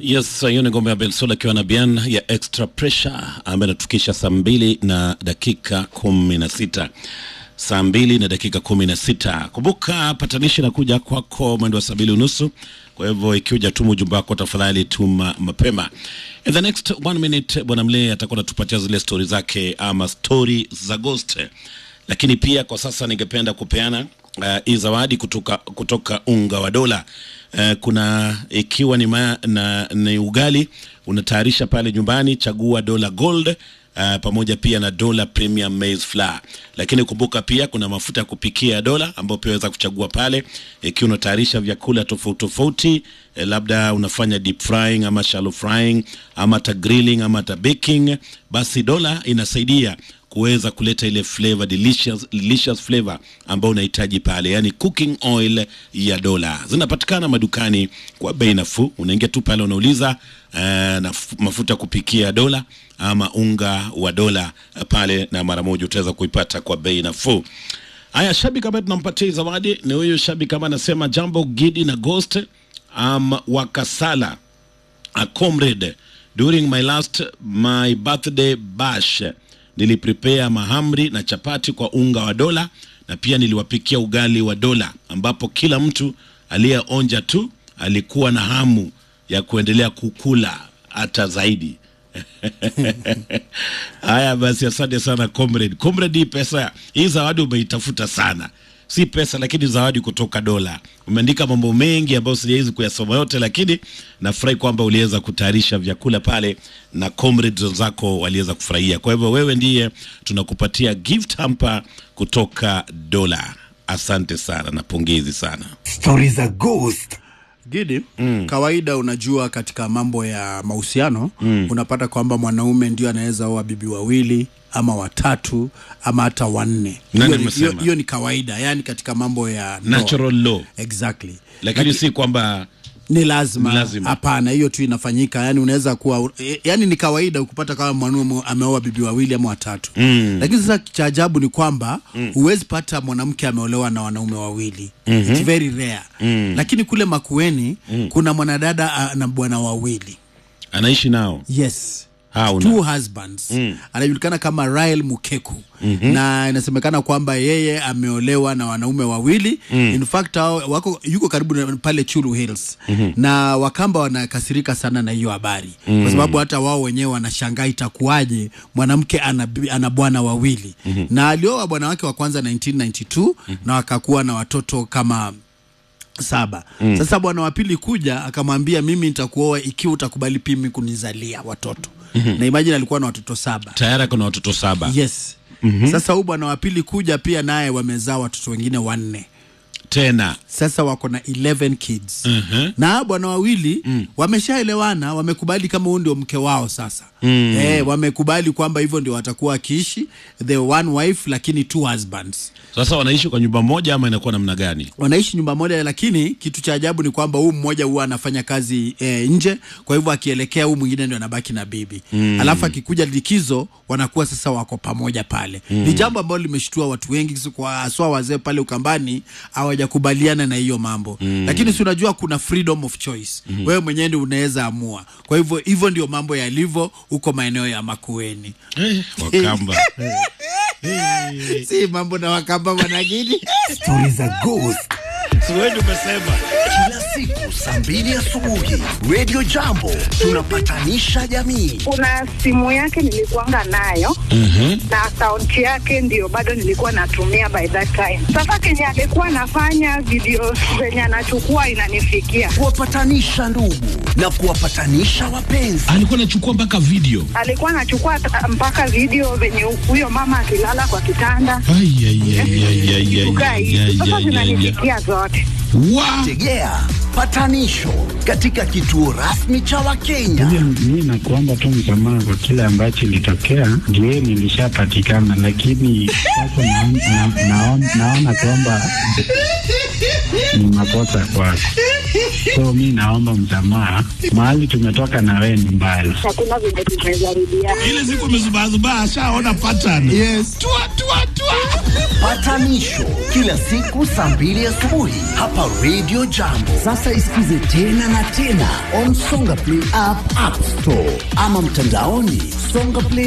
Yes, hiyo ni ngoma ya Bensoul akiwa na Bian ya Extra Pressure ambayo inatufikisha saa mbili na dakika kumi na sita saa mbili na dakika kumi na sita. Kumbuka patanishi nakuja kwako mwendo wa saa mbili unusu. Kwa hivyo ikiuja tuma ujumbe wako, tafadhali tuma mapema. In the next one minute, bwana Mlee atakuwa anatupatia zile stori zake ama stori za ghost, lakini pia kwa sasa ningependa kupeana uh, hii zawadi kutoka, kutoka unga wa dola uh, kuna ikiwa ni, ma, na, ni ugali unatayarisha pale nyumbani, chagua dola gold Uh, pamoja pia na dola premium maize flour, lakini kumbuka pia kuna mafuta ya kupikia ya dola ambayo pia waweza kuchagua pale ikiwa unatayarisha vyakula tofauti tofauti, eh, labda unafanya deep frying ama shallow frying ama hata grilling ama hata baking, basi dola inasaidia kuweza kuleta ile flavor delicious, delicious flavor ambayo unahitaji pale, yani cooking oil ya dola zinapatikana madukani kwa bei nafuu. Unaingia tu pale unauliza uh, na mafuta ya kupikia ya dola ama unga wa dola uh, pale, na mara moja utaweza kuipata kwa bei nafuu. Haya, shabiki ambaye tunampatia hii zawadi ni huyu shabiki ambaye anasema jambo Gidi na Ghost um, Wakasala a comrade during my last my birthday bash niliprepare mahamri na chapati kwa unga wa dola na pia niliwapikia ugali wa dola ambapo kila mtu aliyeonja tu alikuwa na hamu ya kuendelea kukula hata zaidi haya basi asante sana comrade comrade hii pesa hii zawadi umeitafuta sana si pesa lakini zawadi kutoka dola umeandika mambo mengi ambayo sijawezi kuyasoma yote lakini nafurahi kwamba uliweza kutayarisha vyakula pale na comrades wenzako waliweza kufurahia kwa hivyo wewe ndiye tunakupatia gift hamper kutoka dola asante sana na pongezi sana Stori za ghost. Gidi, mm. kawaida unajua katika mambo ya mahusiano mm. unapata kwamba mwanaume ndio anaweza oa bibi wawili ama watatu ama hata wanne. Nani Hiyo ni- amesema? hiyo- Hiyo ni kawaida, yani katika mambo ya ndoa. natural law Exactly. lakini si kwamba ni lazima Ni lazima. hapana hiyo tu inafanyika yani unaweza kuwa e, yani ni kawaida kupata kama mwanaume ameoa bibi wawili ama watatu mm. lakini sasa cha ajabu ni kwamba huwezi pata mwanamke ameolewa na wanaume wawili mm-hmm. It's very rare mm. lakini kule makueni mm. kuna mwanadada a, na bwana wawili anaishi nao yes Hauna. two husbands mm. anajulikana kama Rael Mukeku mm-hmm. na inasemekana kwamba yeye ameolewa na wanaume wawili mm. in fact hao wako yuko karibu na pale Chulu Hills mm-hmm. na Wakamba wanakasirika sana na hiyo habari mm. kwa sababu hata wao wenyewe wanashangaa itakuwaje mwanamke ana, bi- ana bwana wawili mm-hmm. na alioa bwana wake wa kwanza 1992 mm-hmm. na wakakuwa na watoto kama saba mm. Sasa bwana wa pili kuja akamwambia, mimi nitakuoa ikiwa utakubali pimi kunizalia watoto mm-hmm. na imagine alikuwa na watoto saba tayari kuna watoto saba yes mm-hmm. Sasa huyu bwana wa pili kuja pia naye wamezaa watoto wengine wanne tena sasa wako na 11 kids Mhm. na hao bwana wawili mm. wameshaelewana wamekubali kama huyu ndio mke wao sasa mm. eh, wamekubali kwamba hivyo ndio watakuwa wakiishi the one wife lakini two husbands sasa wanaishi kwa nyumba moja ama inakuwa namna gani wanaishi nyumba moja lakini kitu cha ajabu ni kwamba huu mmoja huwa anafanya kazi e, nje kwa hivyo akielekea huu mwingine ndio anabaki na bibi mm. alafu akikuja likizo wanakuwa sasa wako pamoja pale mm. ni jambo ambalo limeshtua watu wengi si kwa haswa wazee pale ukambani hawajakubaliana na hiyo mambo mm. lakini si unajua kuna freedom of choice mm. wewe mwenyewe ndio unaweza amua kwa hivyo hivyo ndio mambo yalivyo huko maeneo ya makueni eh, wakamba si mambo na wakamba wanagini Stori za ghost. siwendi umesema Kila siku saa mbili asubuhi Radio Jambo tunapatanisha jamii. kuna simu yake nilikuanga nayo mm-hmm. na akaunti yake ndio bado nilikuwa natumia by that time sasa kenye alikuwa anafanya video zenye anachukua inanifikia Kuwapatanisha ndugu na kuwapatanisha wapenzi. alikuwa anachukua mpaka video alikuwa anachukua ta- mpaka video venye huyo mama akilala kwa kitanda Ai, ai, ai, ai, ai, ai, kukaa ai, hivi ai, sasa ai, ai, ai. zinanifikia zote Wa- Tegea patanisho katika kituo rasmi cha Wakenya. Mi nakuomba tu msamaha kwa kile ambacho ilitokea, ndio nilishapatikana, lakini sasa naon- na- naon- naona kwamba ni makosa kwako, so mi naomba msamaha. Mahali tumetoka na wewe ni mbali. hakuna venye tumejaribiana ile siku amezubazubaa ashaona pattern yes tua, tua, tua. Patanisho kila siku saa mbili asubuhi hapa Radio Jambo. Sasa isikize tena na tena on Songa Play app, App Store ama mtandaoni songaplay